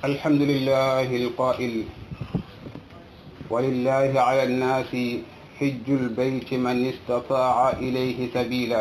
الحمد لله القائل ولله على الناس حج البيت من استطاع إليه سبيلا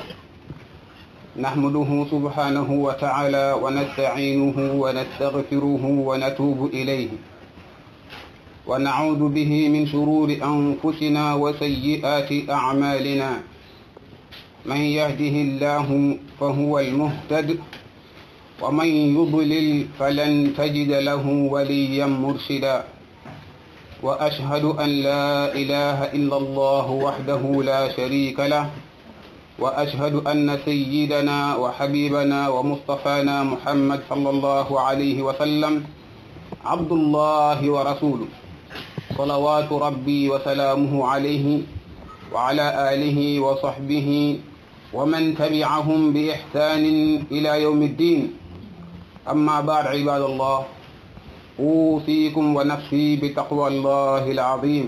نحمده سبحانه وتعالى ونستعينه ونستغفره ونتوب إليه ونعوذ به من شرور أنفسنا وسيئات أعمالنا من يهده الله فهو المهتد ومن يضلل فلن تجد له وليا مرشدا وأشهد أن لا إله إلا الله وحده لا شريك له وأشهد أن سيدنا وحبيبنا ومصطفانا محمد صلى الله عليه وسلم عبد الله ورسوله صلوات ربي وسلامه عليه وعلى آله وصحبه ومن تبعهم بإحسان إلى يوم الدين أما بعد عباد الله أوصيكم ونفسي بتقوى الله العظيم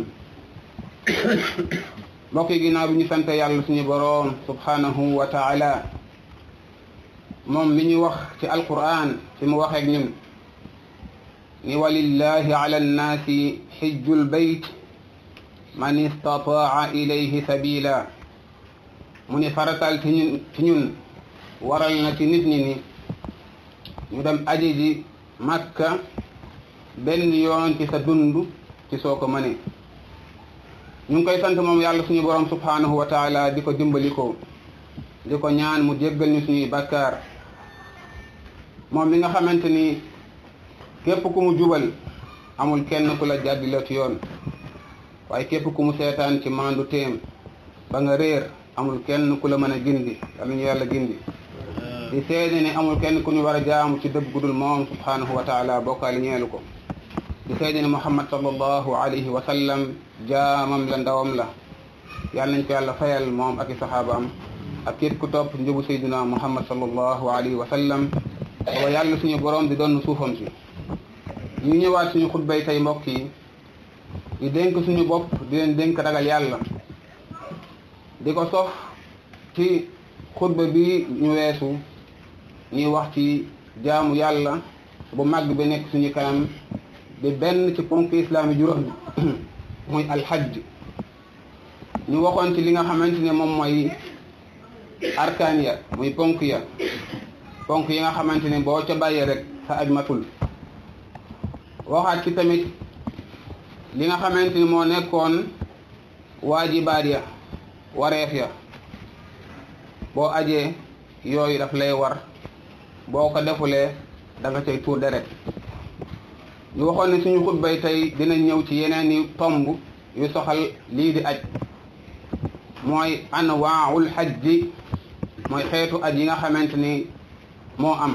mbokk yi ginnaaw bi ñu sant yàlla suñu boroom subhanahu wa taala moom mi ñu wax ci alquran fi mu waxeek ñun ni walillahi ala nnaasi xijjul bayt man istataa ilayhi sabila mu ni faratal ci ñun ci ñun waral na ci nit ñi ni ñu dem aji ji makka benn yoon ci sa dund ci soo ko mënee ñu ngi koy sant moom yàlla suñu borom subhanahu wa taala di ko dimbali ko di ko ñaan mu jéggal ñu suñuy bakkaar moom mi nga xamante ni képp ku mu jubal amul kenn ku la jàddila ci yoon waaye képp ku mu seetaan ci maandu téem ba nga réer amul kenn ku la mën a gindi yàlla ñu yàlla gindi di seede ne amul kenn ku ñu war a jaamu ci dëgg gudul moom subhanahu wa taala bokkaali ñeelu ko di seede ne muhammad sallallahu alayhi wa sallam jaamam la ndawam la yàlla nañ ko yàlla fayal moom ak i saxaabaam ak képp ku topp njubu sayduna muhammad sallallahu alayhi wa sallam wa yàlla suñu borom di doon suufam si ñu ñëwaat suñu xutbay tey mbokk yi di dénk suñu bopp di leen dénk ragal yàlla di ko sof ci xutba bi ñu weesu ñuy wax ci jaamu yàlla bu màgg bi nekk suñu kanam di benn ci ponk islaami juróom muy alxajj ñu waxoon ci li nga xamante ne moom mooy arkaan ya muy ponk ya ponk yi nga xamante ne boo ca bàyyee rek sa aj matul waxaat ci tamit li nga xamante ni moo nekkoon waajibaat ya wareef ya boo ajee yooyu daf lay war boo ko defulee da nga cay tuur deret ñu waxoon ne suñu xutbay tey dina ñëw ci yeneen i tomb yu soxal lii di aj mooy anwaa'ul hajji mooy xeetu aj yi nga xamante ni moo am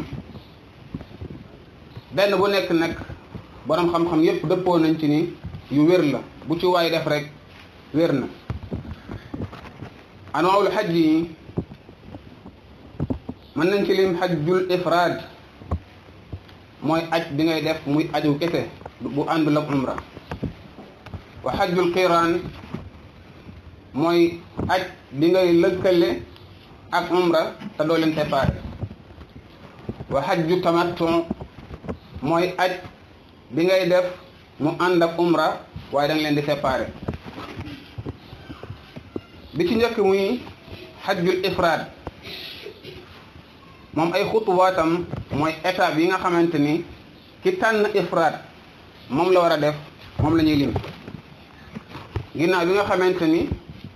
benn bu nekk nag boroom xam-xam yépp dëppoo nañ ci ni yu wér la bu ci waay def rek wér na anwaa'ul hajji yi mën nañ ci lim hajjul ifraad mooy aj bi ngay def muy aju kese bu àndul ak umra wa hajjul qiraan mooy aj bi ngay lëkkale ak umra te doo leen séparé wa hajju tamattu mooy aj bi ngay def mu ànd ak umra waaye da nga leen di séparé bi ci njëkk muy hajjul ifraad moom ay xutuwaatam mooy étape yi nga xamante ni ki tànn ifraad moom la war a def moom la ñuy lim ginnaaw bi nga xamante ni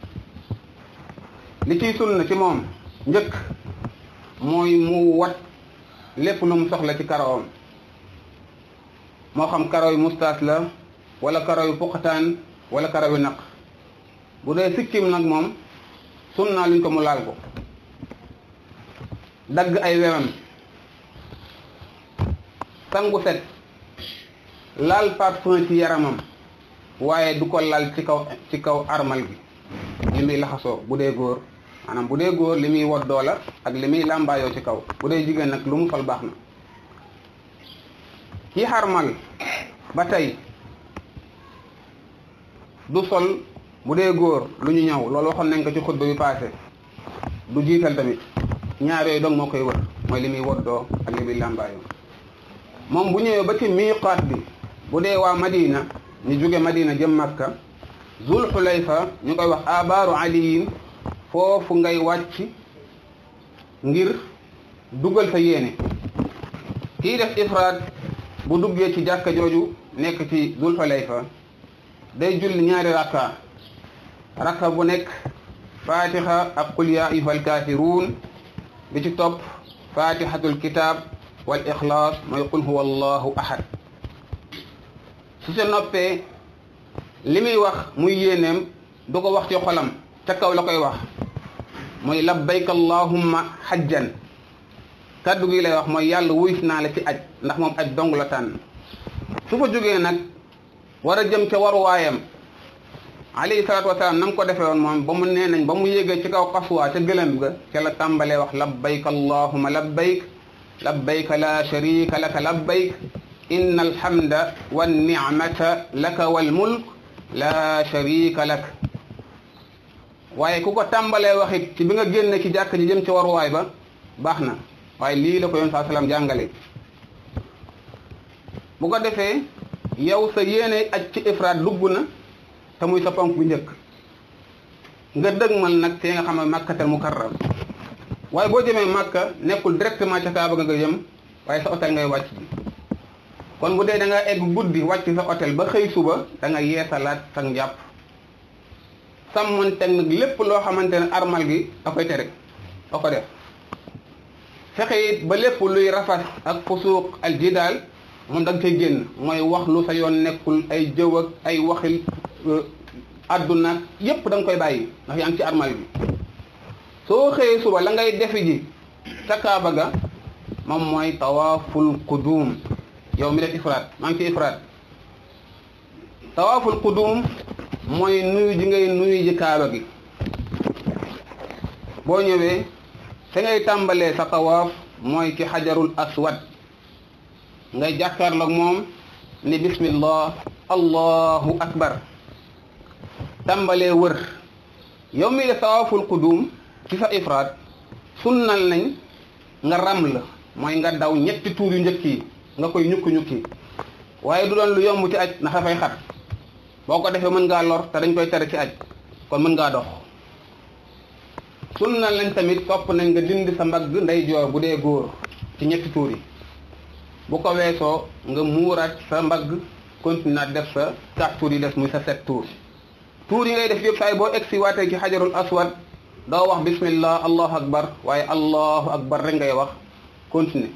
li ciy sunna ci moom njëkk mooy mu wat lépp lu mu soxla ci karawam moo xam karaw yu mustaas la wala karaw yu puqataan wala karaw yu naq bu dee sikkim nag moom sunna luñ ko mu laal ko dagg ay wewam sangu set laal parfum ci yaramam waaye du ko lal ci kaw ci kaw armal gi li muy laxasoo bu dee góor maanaam bu dee góor li muy woddoo la ak li muy làmbaayoo ci kaw bu dee jigéen nag lu mu sol baax na ki xarmal ba tey du sol bu dee góor lu ñu ñëw loolu waxoon nañ ko ci xutba bi passé du jiital tamit ñaar yooyu dong moo koy wër mooy li muy woddoo ak li muy làmbaayoo moom bu ñëwee ba ci miiqaat bi bu dee waa Madina ñu jóge Madina jëm Makka Zul Xulayfa ñu koy wax abaaru aliyin foofu ngay wàcc ngir dugal sa yéene kii def ifraad bu duggee ci jàkka jooju nekk ci Zul Xulayfa day julli ñaari rakka rakka bu nekk fatiha ak qul ya ayyuhal kaafiruun bi ci topp fatihatul kitab wal ixlaas mooy qul huwa allahu ahad su sa noppee li muy wax muy yéeneem du ko wax ci xolam ca kaw la koy wax muy labbayka allahumma hajjan kaddu gi lay wax mooy yàlla wuyus naa la ci aj ndax moom aj dong la tànn su fa jógee nag war a jëm ca waruwaayam alayhi salaatu wasalaam na mu ko defee woon moom ba mu nee nañ ba mu yéegee ci kaw xaswaa ca gëlëm ga ca la tàmbalee wax labbayk allahumma labbayk labbayk la sharika laka labbayk inna alhamda wannicmata laka walmulk la sharika lak waaye ku ko tàmbalee waxit ci bi nga génne ci jàkk ji jëm ci waruwaay ba baax na waaye lii la ko yoon saa salaam jàngale bu ko defee yow sa yéene aj ci ifraat dugg na te muy sa ponk bu njëkk nga dëgmal nag fee nga xam ne makkatal mukarram waaye boo jëmee makka nekkul directement ca kaaba nga jëm waaye sa hôtel ngay wàcc ji kon bu dee da nga egg guddi wàcc sa hôtel ba xëy suba da nga yeesalaat sa njàpp sàmmoon teg nag lépp loo xamante ne armal gi da koy tere da ko def fexe it ba lépp luy rafas ak fusuuq al jidaal moom da nga cay génn mooy wax lu sa yoon nekkul ay jëw ak ay waxil àdduna yépp da nga koy bàyyi ndax yaa ngi ci armal bi soo xëyee suba la ngay defi ji ca kaaba ga moom mooy tawaaful qudum yow mi def ifraat maa ngi ci ifraat tawaaful qudum mooy nuyu ji ngay nuyu ji kaaba gi boo ñëwee te ngay tàmbalee sa tawaaf mooy ci xajarul aswad ngay jàkkaarloog moom ni bismillah allahu akbar tàmbalee wër yow mi def tawaaful qudum ci sa ifraat sunnal nañ nga ram la mooy nga daw ñetti tuur yu njëkk yi nga koy ñukki-ñukki waaye du doon lu yomb ci aj ndax dafay xat boo ko defee mën ngaa lor te dañ koy tere ci aj kon mën ngaa dox sunnal nañ tamit topp nañ nga dindi sa mbagg ndeyjoor bu dee góor ci ñetti tuur yi bu ko weesoo nga muuraat sa mbagg continuer def sa quatre tuur yi des muy sa sept tuur tuur yi ngay def yëpp saay boo egsi waatee ci xajarul aswad doo wax bismillah allahu akbar waaye allahu akbar rek ngay wax continuer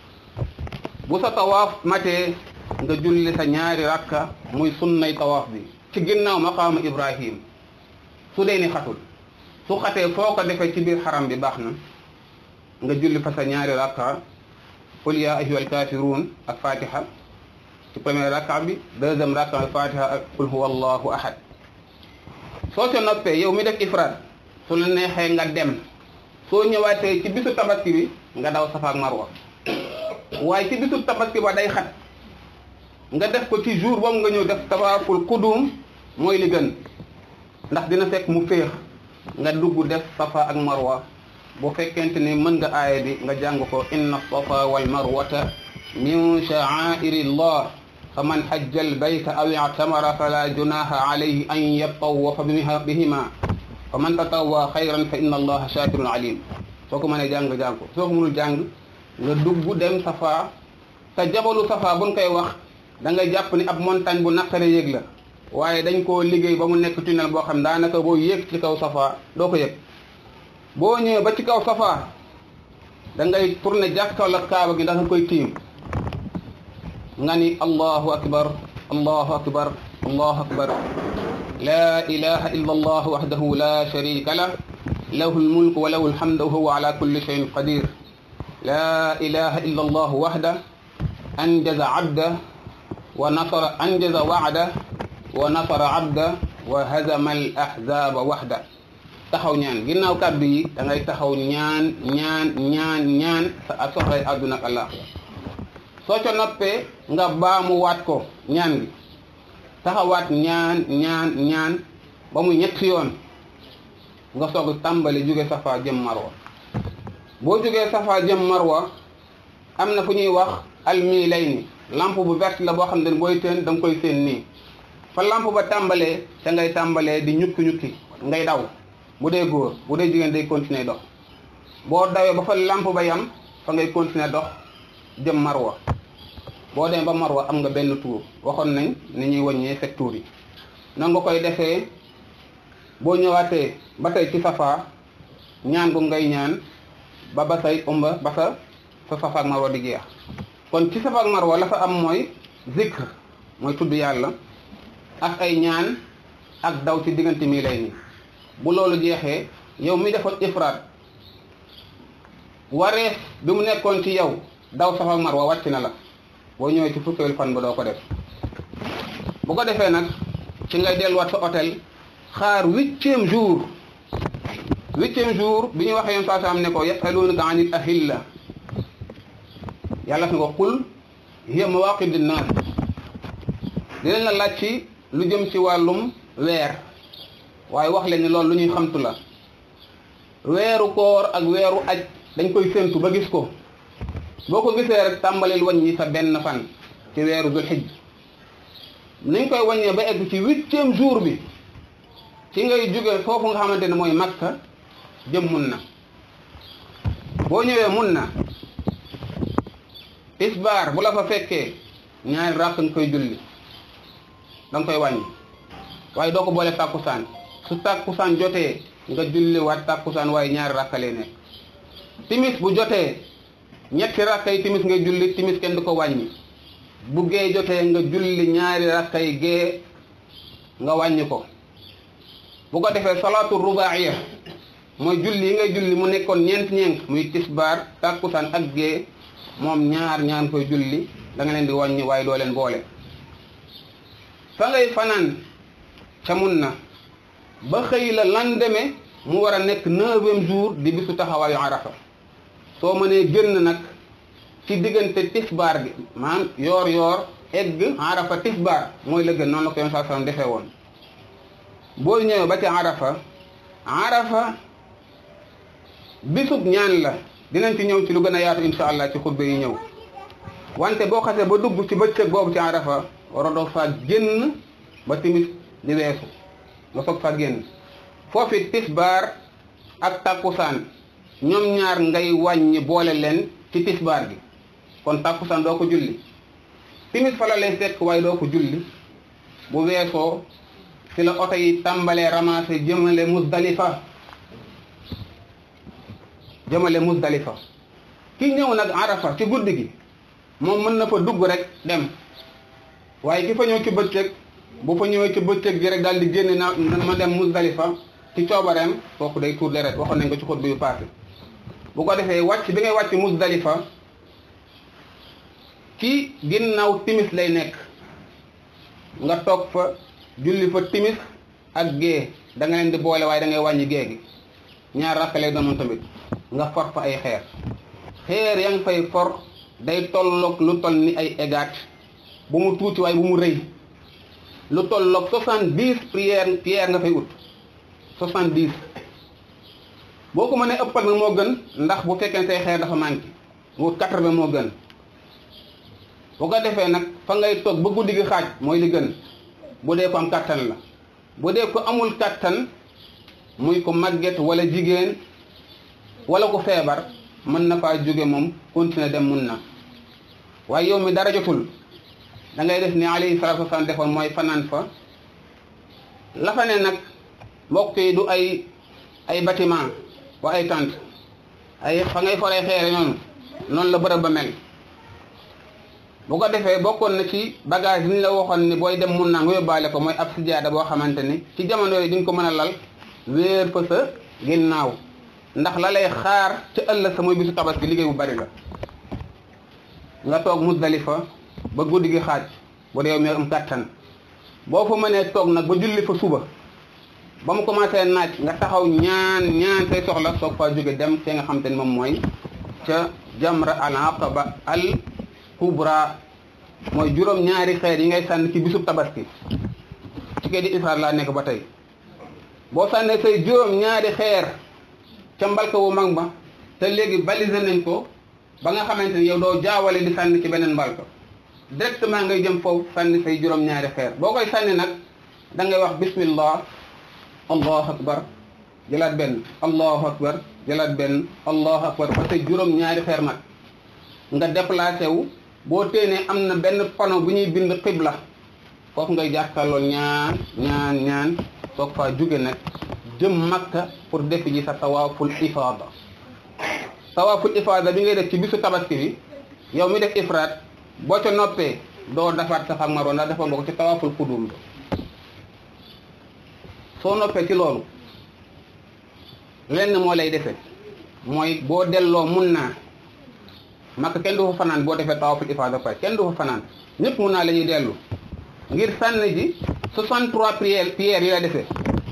bu sa tawaaf matee nga julli sa ñaari rakka muy sunnay tawaaf bi ci ginnaaw maqaamu ibrahim su dee ni xatul su xatee foo ko defee ci biir xaram bi baax na nga julli fa sa ñaari rakka qul ya ayyuhal kaafiruun ak fatiha ci premier rakka bi deuxième rakka al fatiha ak qul huwa allahu ahad soo ca noppee yow mi def ifraat su la neexee nga dem soo ñëwaatee ci bisu tabaski bi nga daw safa ak marwa waaye ci bisu tabaski ba day xat nga def ko ci jour boobu nga ñëw def tawaaful qudum mooy li gën ndax dina fekk mu féex nga dugg def safa ak marwa bu fekkente ni mën nga aaya bi nga jàng ko inna safa wal marwata min sha'airi llah fa man hajja al bayta aw i'tamara fala junaha alayhi an yatawafa bihima fa man tatawwa xayran fa inna allaha shakirun alim soo ko mënee jàng jàng ko soo ko mënul jàng nga dugg dem safa te jabalu safa buñ koy wax da nga jàpp ni ab montagne bu naqare yéeg la waaye dañ koo liggéey ba mu nekk tunnel boo xam daanaka boo yéeg ci kaw safa doo ko yëg boo ñëwee ba ci kaw safa da ngay tourner jàkkaarloo kaaba gi ndax nga koy tiim nga ni allahu akbar allahu akbar allahu akbar la ilaha illa allah wahdahu la sharika lah lahu almulku wa lahu alhamdu wa huwa ala kulli shay'in qadir la ilaha illa allah wahda anjaza abda wa nasara anjaza wa'da wa nasara abda wa hazama al ahzaba wahda taxaw ñaan ginnaaw kàddu yi da ngay taxaw ñaan ñaan ñaan ñaan sa soxlay àdduna ak allah soo ca noppee nga baamu waat ko ñaan gi taxawaat ñaan ñaan ñaan ba mu ñetti yoon nga soog tàmbali jóge safa jëm marwa boo jógee safa jëm marwa am na fu ñuy wax almilayni lampe bu verte la boo xam ne booy teen da nga koy seen nii fa lampe ba tàmbalee ca ngay tàmbalee di ñukki ñukki ngay daw bu dee góor bu dee jigéen day continuer dox boo dawee ba fa lampe ba yam fa ngay continuer dox jëm marwa boo demee ba marwa am nga benn tour waxoon nañ ni ñuy wàññee sept tours yi noonu nga koy defee boo ñëwaatee ba tey ci safa ñaan gu ngay ñaan ba ba say umba ba sa sa safa ak marwa di jeex kon ci safa ak marwa la fa am mooy zikr mooy tudd yàlla ak ay ñaan ak daw ci diggante mii lay nii bu loolu jeexee yow mi defoon ifraat wareef bi mu nekkoon ci yow daw safa ak marwa wàcc na la boo ñëwee ci fukkeelu fan ba doo ko def bu ko defee nag ci ngay delluwaat sa hôtel xaar huitième jour huitième jour bi ñu waxee yoon saa am ne ko yasalunaka anil ahilla yàlla fi ko qul hiya mawaqid linnaas dinañ la laaj ci lu jëm ci wàllum weer waaye wax leen ni loolu lu ñuy xamtu la weeru koor ak weeru aj dañ koy séntu ba gis ko boo ko gisee rek tàmbalil wàññi sa benn fan ci weeru dul xijj niñ koy wàññee ba egg ci huitième jour bi ci ngay jóge foofu nga xamante ne mooy makka jëm mun na boo ñëwee mun na tisbaar bu la fa fekkee ñaari ràkk nga koy julli da nga koy wàññi waaye doo ko boole tàkkusaan su tàkkusaan jotee nga julli waat tàkkusaan waaye ñaari ràkk lay nekk timis bu jotee ñetti rakkay timis ngay julli timis kenn du ko wàññi bu gee jotee nga julli ñaari rakkay gee nga wàññi ko bu ko defee salaatu rubaaiya mooy julli yi ngay julli mu nekkoon ñeent ñeent muy tisbaar tàkkusaan ak gee moom ñaar ñaan koy julli da nga leen di wàññi waaye doo leen boole fa ngay fanaan ca mun na ba xëy la lendemain mu war a nekk neuvième jour di bisu taxawaayu arafa soo mënee génn nag ci diggante tisbaar gi maanaam yoor yoor egg arafa tisbaar mooy la gën noonu la ko yoon saa sallam defee woon boo ñëwee ba ci arafa arafa bisub ñaan la dinañ ci ñëw ci lu gën a yaatu insha allah ci xutba yi ñëw wante boo xasee ba dugg ci bëccëg boobu ci arafa waradoo faa génn ba timis di weesu nga soog faa génn foofi tisbaar ak takkusaan ñoom ñaar ngay wàññi boole leen ci tisbaar gi kon takkusaan doo ko julli timis fa la lay fekk waaye doo ko julli bu weesoo ci la oto yi tàmbalee ramassé jëmale musdalifa jëmale musdalifa ki ñëw nag arafa ci guddi gi moom mën na fa dugg rek dem waaye ki fa ñëw ci bëccëg bu fa ñëwee ci bëccëg gi rek daal di génne na ma dem musdalifa ci coobareem kooku day tuur deret waxoon nañ ko ci xutba yu passé bu ko defee wàcc bi ngay wàcc musdalifa ci ginnaaw timis lay nekk nga toog fa julli fa timis ak gée da nga leen di boole waaye da ngay wàññi gée gi ñaar rakk lay doon tamit nga for fa ay xeer xeer ya nga fay for day tolloog lu toll ni ay égaat bu mu tuuti waaye bu mu rëy lu tolloog soixante-dix prière prière nga fay ut soixante-dix boo ko mënee ëppal nag moo gën ndax bu fekkee say xeer dafa manqué wut quatre-vingts moo gën bu ko defee nag fa ngay toog ba guddi gi xaaj mooy li gën bu dee ko am kattan la bu dee ko amul kattan muy ko màgget wala jigéen wala ko feebar mën na faa jóge moom continuer dem mun na waaye yow mi dara jotul da ngay def ni alayhi salaatu wasalaam defoon mooy fanaan fa la fa ne nag mbokk yi du ay ay bâtiment wa ay tente ay fa ngay foree xeere noonu noonu la bërëb ba mel bu ko defee bokkoon na ci bagage yi ñu la waxoon ni booy dem mun naa nga yóbbaale ko mooy ab sijaada boo xamante ni ci jamono yi di nga ko mën a lal wéer fa sa ginnaaw ndax la lay xaar ci ëllëg sa mooy bisu tabaski liggéey bu bari la nga toog musdalifa ba guddi gi xaaj bu dee yow mi am kàttan boo fa mënee toog nag ba julli fa suba ba mu commencé naaj nga taxaw ñaan ñaan say soxla soog faa jóge dem te nga xam te ni moom mooy ca jamra al aqaba al kubra mooy juróom ñaari xeer yi ngay sànni ci bisub tabaski ci kay di israel laa nekk ba tey boo sànnee say juróom ñaari xeer ca mbalka wu mag ba te léegi balisé nañ ko ba nga xamante ni yow doo jaawale di sànni ci beneen mbalka directement ngay jëm foofu sànni say juróom-ñaari xeer boo koy sànni nag da ngay wax bismillah allahu akbar jëlaat benn allahu akbar jëlaat benn allahu akbar ba say juróom-ñaari xeer nag nga déplacé wu boo téenee am na benn panneau bu ñuy bind xibla foofu ngay jàkkaarloo ñaan ñaan ñaan soog faa jóge nag jëm makka pour def ji sa tawaaful ifaada tawaaful ifaada bi ngay def ci bisu tabaski bi yow mi def ifraat boo ca noppee doo defaat Safa ak Marwa ndax defoon nga ko ci tawaaful qudum bi soo noppee ci loolu lenn moo lay defe mooy boo delloo mun naa makka kenn du fa fanaan boo defee tawaaful ifaada pare kenn du fa fanaan ñëpp mun naa la ñuy dellu ngir sànni ji 63 prières prières yi la defee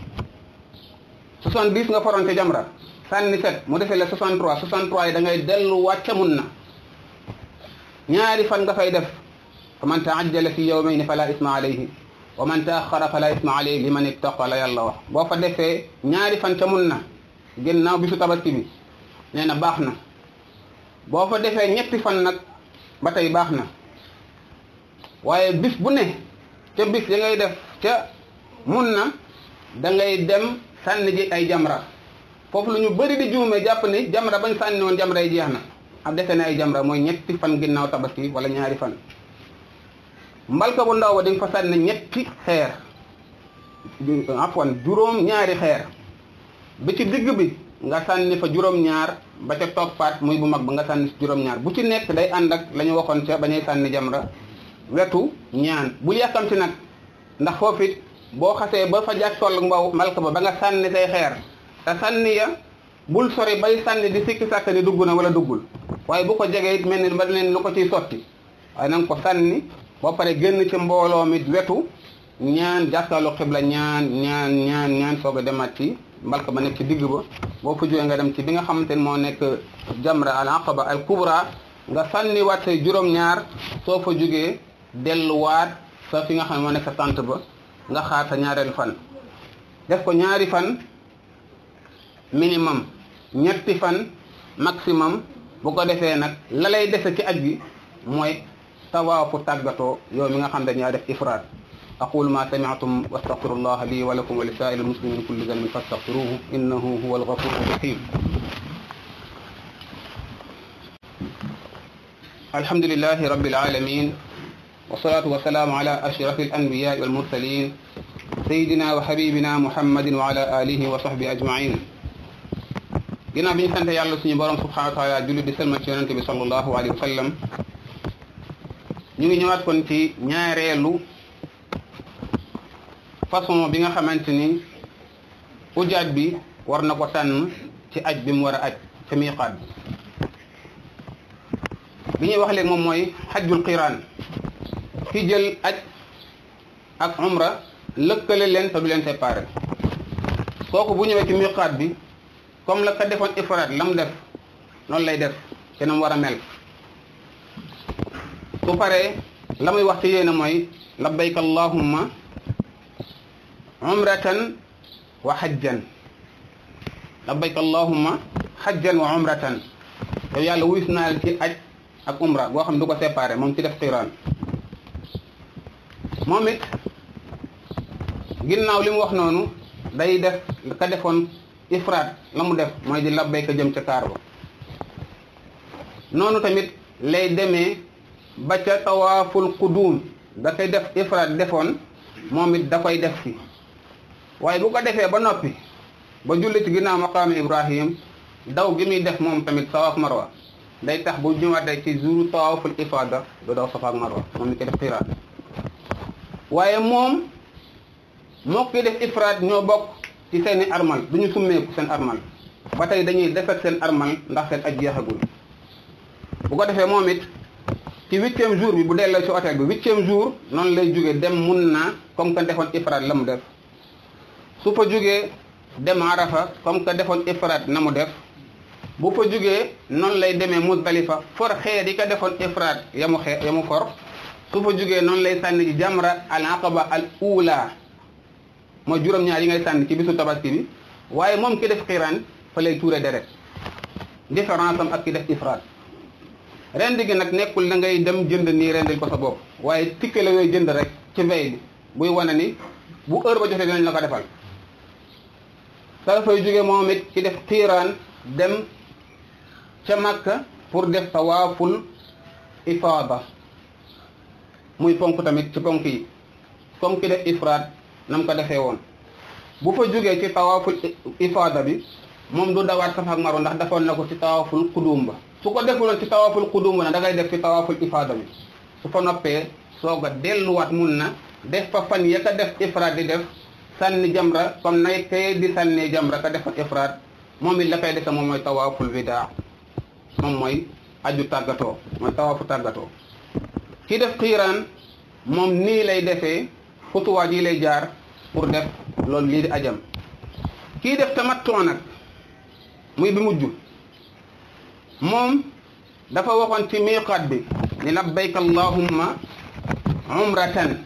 70 nga faroon ca jamra sànni set mu defee la 63 63 yi da ngay delluwaat ca mun na ñaari fan nga fay def fa man taajjala fi yawmayni fala isma alayhi wa man taaxara fala isma alayhi liman ittaqa la yàlla wax boo fa defee ñaari fan ca mun na ginnaaw bisu tabaski bi nee na baax na boo fa defee ñetti fan nag ba tey baax na waaye bis bu ne ca bis ya ngay def ca mun na da ngay dem sànni ji ay jamra foofu lu ñu bëri di juume jàpp ni jamra bañ sànni woon jamra yi jeex na am defe ne ay jamra mooy ñetti fan ginnaaw tabaski wala ñaari fan mbalka bu ndaw ba di nga fa sànni ñetti xeer afwan juróom ñaari xeer bi ci digg bi nga sànni fa juróom-ñaar ba ca toppaat muy bu mag ba nga sànni juróom-ñaar bu ci nekk day ànd ak la ñu waxoon ca bañuy sànni jamra wetu ñaan bul yàkkamti nag ndax foofu it boo xasee ba fa jàkkool mbaw mbalka ba ba nga sànni say xeer te sànni ya bul sori bay sànni di sikki sàkk ni dugg na wala duggul waaye bu ko jegee it mel ni ba leen lu ko ciy sotti waaye na nga ko sànni boo pare génn ci mbooloo mi wetu ñaan jàkkaalu xibla ñaan ñaan ñaan ñaan soog a demaat ci mbalka ba nekk ci digg ba boo fa jógee nga dem ci bi nga xamante ne moo nekk jamra al aqaba al kubra nga sànni waat say juróom-ñaar soo fa jógee delluwaat sa fi nga xam ne moo nekk sa tànt ba nga xaar sa ñaareelu fan def ko ñaari fan minimum ñetti fan maximum bu ko defee nag la lay dese ci aj gi mooy tawaafu tàggatoo yow mi nga xam ne dañaa def ifraat aqulu ma sami'tum wa astaghfirullah li wa lakum wa li sa'iril muslimin kulli dhanbin fastaghfiruhu innahu huwal ghafurur rahim alhamdulillahi rabbil alamin والصلاة والسلام على أشرف الأنبياء والمرسلين سيدنا وحبيبنا محمد وعلى آله وصحبه أجمعين ginnaaw bi ñu sant yàlla suñu borom subhanahu wa taala julli di selma ci yonente bi sallallahu alayhi wa sallam ñu ngi ñëwaat kon ci ñaareelu façon bi nga xamante ni ujaat bi war na ko tànn ci aj bi mu war a aj ca miiqaat bi ñuy wax léegi moom mooy xajjul qiraan ki jël aj ak umra lëkkale leen te du leen séparé kooku bu ñëwee ci miqaat bi comme la ka defoon ifraat la mu def noonu lay def te na mu war a mel su paree la muy wax ci yéene mooy labbayk allahumma umratan wa hajjan labbayk allahumma hajjan wa umratan yow yàlla wuyus naa la ci aj ak umra boo xam ne du ko séparé moom ci def qiraan moom it ginnaaw li mu wax noonu day def ka defoon ifraat la mu def mooy di labbayka jëm ca kaar ba noonu tamit lay demee ba ca tawaaful qudum da koy def ifraat defoon moom it da koy def fi waaye bu ko defee ba noppi ba julli ci ginnaaw maqaam ibrahim daw gi muy def moom tamit sawaaf marwa day tax bu ñëwaatee ci jour tawaaful ifada du daw safa ak marwa moom mi koy def xiraat waaye moom moo koy def ifraat ñoo bokk ci seeni armal du ñu summeeku seen armal ba tey dañuy defet seen armal ndax seen aj jeexagul bu ko defee moom it ci huitième jour bi bu delloo ci hôtel bi huitième jour noonu lay jóge dem mun naa comme que defoon ifraat la mu def su fa jógee dem arafa comme que defoon ifraat na mu def bu fa jógee noonu lay demee Muzdalifa for xeer yi ko defoon ifraat ya mu xeer ya mu for su fa jógee noonu lay sànni ci jamra al aqaba al ula mooy juróom-ñaar yi ngay sànni ci bisu tabaski bi waaye moom ki def xiraan fa lay tuure deret différence am ak ki def ifraat rendi gi nag nekkul da ngay dem jënd nii rendil ko sa bopp waaye tikke la yooyu jënd rek ci mbay bi buy wane ni bu heure ba jotee dinañ la ko defal sa fay jóge moom it ci def xiiraan dem ca Makka pour def tawaaful ifaada muy ponk tamit ci ponk yi comme ki def ifraad nam ko defee woon bu fa jógee ci tawaaful ifaada bi moom du dawaat Safa ak Marwa ndax defoon na ko ci tawaaful qudum ba su ko defuloon ci tawaaful qudum ba nag da ngay def ci tawaaful ifaada bi su fa noppee soog a delluwaat mun na def fa fan ya ka def ifraad di def sànni jamra comme nay tey di sànnee jamra ka defa ifraad moom it la koy defe moom mooy tawaaful widaa moom mooy aju tàggatoo mooy tawaafu tàggatoo ki def xiiraan moom nii lay defee xutuwaat yi lay jaar pour def loolu lii di ajam kii def tamattu nag muy bi mujj moom dafa waxoon ci miiqaat bi ni labbayka allahumma umratan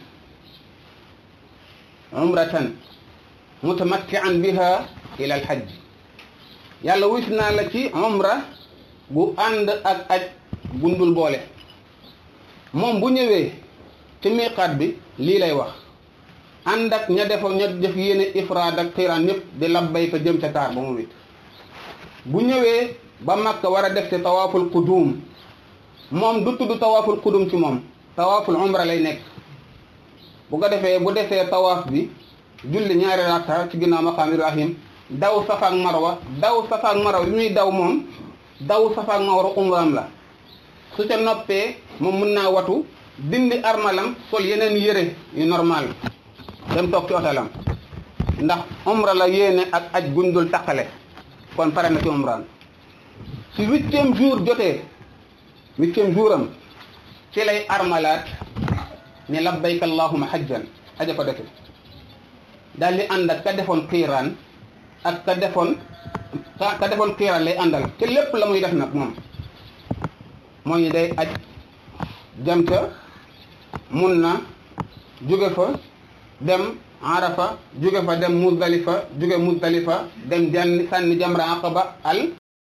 umratan mutamattian biha ila alhajj yàlla wis naa la ci umra bu ànd ak aj bundul boole moom bu ñëwee ci miiqaat bi lii lay wax ànd ak ña defoon ña def yéene ifraad ak xiiraan ñëpp di labbayka jëm ca taar ba mu wit bu ñëwee ba Makka war a def ci tawaaful qudum moom du tudd tawaaful qudum ci moom tawaaful umra lay nekk bu ko defee bu defee tawaaf bi julli ñaari rakka ci ginnaaw maqaam Ibrahim daw Safa ak Marwa daw Safa ak Marwa bi muy daw moom daw Safa ak Marwa umraam la su ca noppee moom mun naa watu dindi armalam sol yeneen yëre yu normal dem toog ci otelam ndax umra la yéene ak aj gundul taqale kon pare na ci umraan su huitième jour jotee huitième jour am ci lay armalaat ni labbayka allahuma hajjan aja ko defe daal di ànd ak ka defoon xiiraan ak ka defoon ka defoon xiiraan lay àndal ci lépp la muy def nag moom mooy day aj jam ca mun na jóge fa dem arafa jóge fa dem muzdalifa jóge muzdalifa dem janni sànni jamra aqaba al